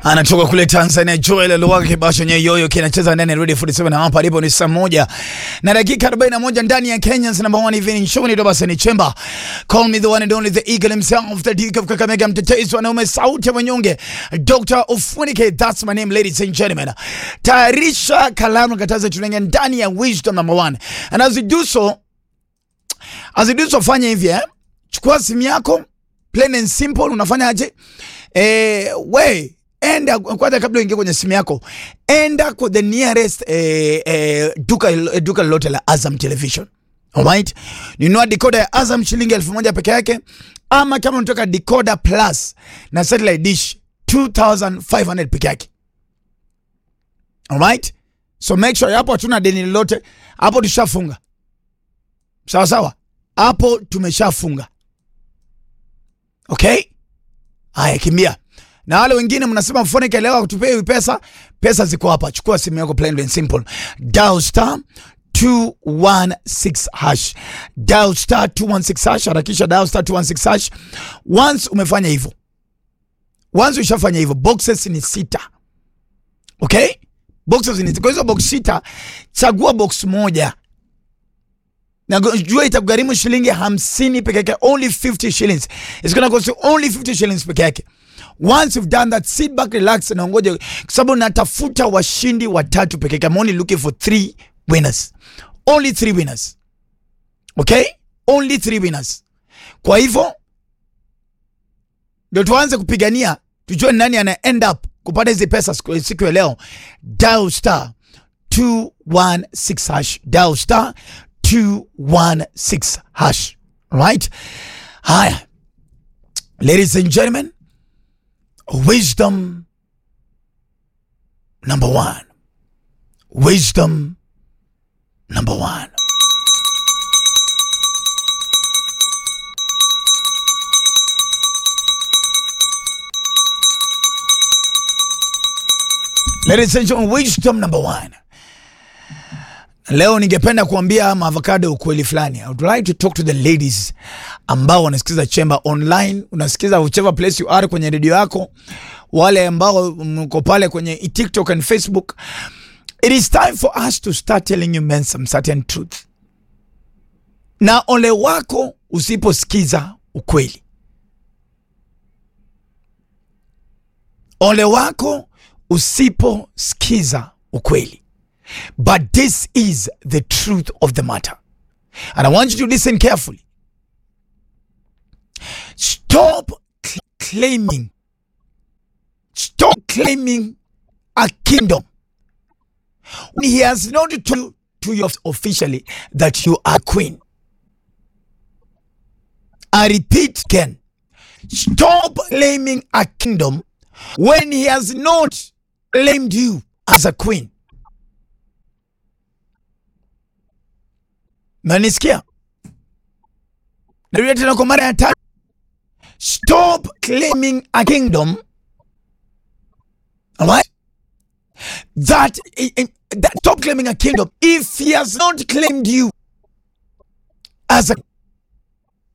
anatoka kule Tanzania. Joel Luwaga kibasho nyeyoyo kinacheza ndani ya Radio 47 na hapa alipo ni saa moja na dakika 41 ndani ya Kenya's number one evening show. Ni Dobasa ni Chemba, call me the one and only the eagle himself, the Duke of Kakamega, mtetezi wanaume, sauti ya wanyonge, Dr. Ofunike, that's my name ladies and gentlemen. Tayarisha kalamu, kataza tunaingia ndani ya wisdom number one, and as we do so, as we do so, fanya hivi eh, chukua simu yako, plain and simple. Unafanya aje? Eh, we enda kwanza, kabla uingie kwenye simu yako, enda kwa the nearest eh, eh, duka duka lolote la Azam Television. Alright, nunua decoder ya Azam shilingi elfu moja peke yake, ama kama unataka decoder plus na satellite dish 2500 peke yake. Alright, so make sure hapo hatuna deni lolote hapo, tushafunga sawa sawa, hapo tumeshafunga. Okay, haya kimbia na wale wengine mnasema Mfonike leo kutupea pesa, pesa ziko hapa. Chukua simu yako plain and simple, dial star 216 hash, dial star 216 hash, harakisha dial star 216 hash. Once umefanya hivyo, once ushafanya hivyo, boxes ni sita. Okay, boxes ni kwa hizo box sita, chagua box moja na jua itakugharimu shilingi hamsini peke yake, only 50 shillings. It's gonna cost you only 50 shillings peke yake. Once you've done that, sit back, relax na ngoja, kwa sababu natafuta washindi watatu peke yake. I'm only looking for three winners, only three winners. Okay, only three winners. Kwa hivyo ndio tuanze kupigania, tujue nani ana end up kupata hizi pesa siku siku ya leo. Dial star 216 hash, dial star 216 hash. Right? Haya, ladies and gentlemen, wisdom number one. Wisdom number one. Ladies and gentlemen, wisdom number one. Leo ningependa kuambia maavocado ukweli fulani. I would like to talk to the ladies ambao wanasikiza Chemba online, unasikiza whichever place you are kwenye redio yako, wale ambao mko pale kwenye TikTok and Facebook. It is time for us to start telling you men some certain truth. Na ole wako usiposikiza ukweli, ole wako usiposikiza ukweli. But this is the truth of the matter. And I want you to listen carefully. Stop cl- claiming, stop claiming a kingdom when he has not told to you officially that you are queen. I repeat again. Stop claiming a kingdom when he has not claimed you as a queen. Nanisikia? Narudia tena kwa mara ya tatu. Stop claiming a kingdom. Alright? That, that stop claiming a kingdom if he has not claimed you as a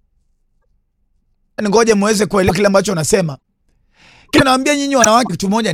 ngoja muweze kuelewa kile ambacho nasema. Kile nawaambia nyinyi wanawake kitu moja